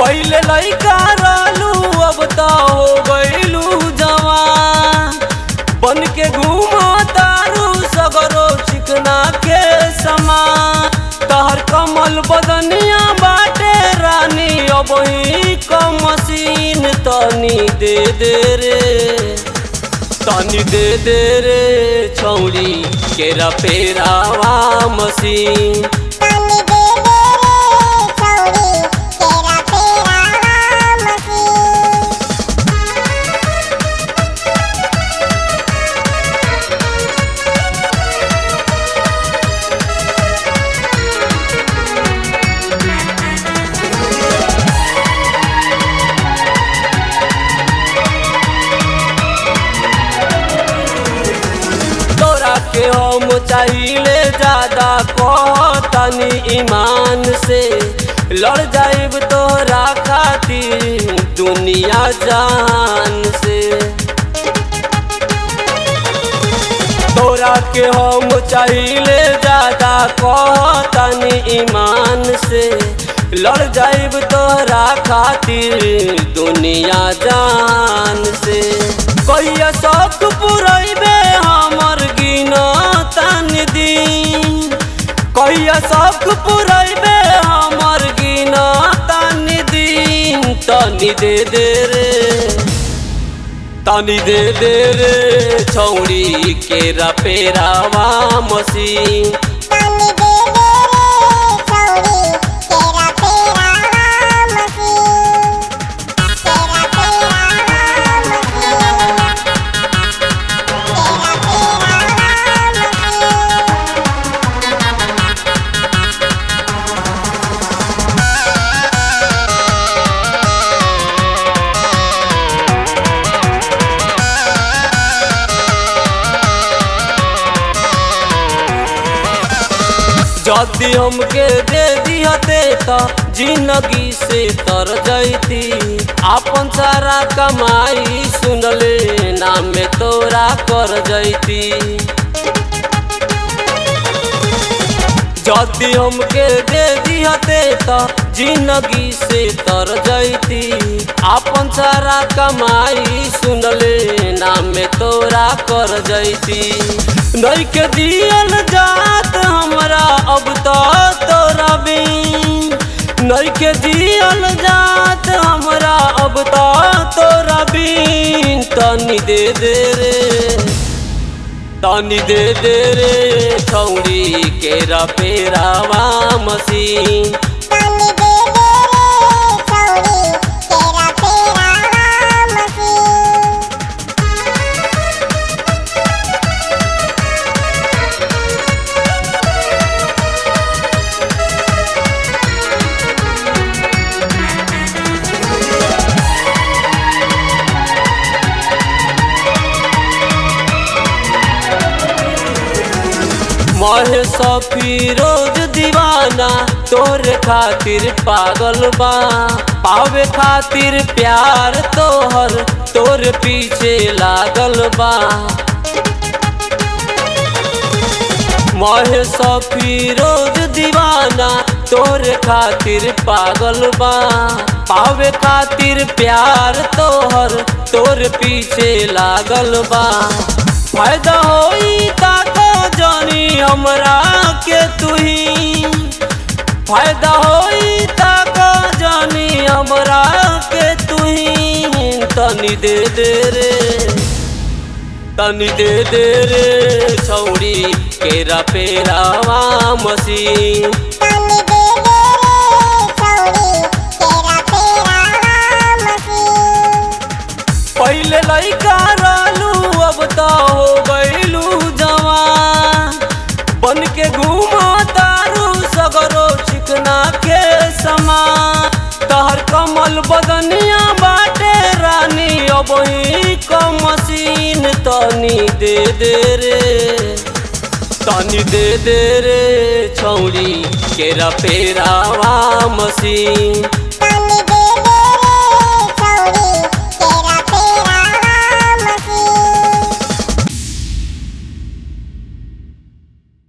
पहले लइका रहलू अब तो हो गइलू जवान बन के घूमा तारू सगरो चिकना के समान तहर कमल बदनिया बाटे रानी अब ही कम मशीन तनी दे दे रे तनी दे दे रे छौड़ी केरा पेरावा मशीन पानी दे दे रे छौरी तेरा पेरावा मशीन तोरा के हम चाहिले ज्यादा कहतनी ईमान से लड़ जाइब तोरा खातिर दुनिया जान से तोरा के हम चाहिले ज्यादा कहतनी ईमान से लड़ जाइब तोरा खातिर दुनिया जान से कहिया शौक पुरैबे हमर गिना तन दिन कहिया शौक पुरैबे हमर गिना तन दिन तनी दे दे रे तनी दे दे रे छौड़ी केरा पेरावा मशीन पानी दे दे रे छौरी तेरा पेरावा मशीन तेरा पेरावा मशीन तेरा पेरावा मशीन जदी हमके दे दिहते त जिंदगी से तर जैती आपन सारा कमाई सुनले नाम में तोरा कर जैती जदी हमके दे दिहते त जिंदगी से तर जैती आपन सारा कमाई सुनले नाम में तोरा कर जैती नहीं के दियल जात हमरा अब तो तोरा बिन नहीं के दियल जात हमरा अब तो तोरा बिन तनी दे दे रे तनी दे दे रे छौड़ी केरा पेरावा मशीन पानी दे दे रे छौरी तेरा पेरावा मशीन महे फिरोज दीवाना तोरे खातिर पागल बा पावे खातिर प्यार तोहर तोर पीछे लागल बा महे फिरोज दीवाना तोरे खातिर पागल बा पावे खातिर प्यार तोहर तोर पीछे लागल बा फायदा होई ताको जानी हमरा के तुही फायदा होई ताको जानी हमरा के तुही तनी दे दे रे तनी दे दे रे छौड़ी केरा पेरावा मशीन पानी दे दे रे छौरी तेरा पेरावा मशीन पहले लइका रहलू अब तो हो गइलू जवान बन के घूमा तारू सगरो चिकना के समान तहर कमल बदनिया बाटे रानी अब ही कम मशीन तनी दे दे रे तनी दे दे रे छौड़ी केरा पेरावा मशीन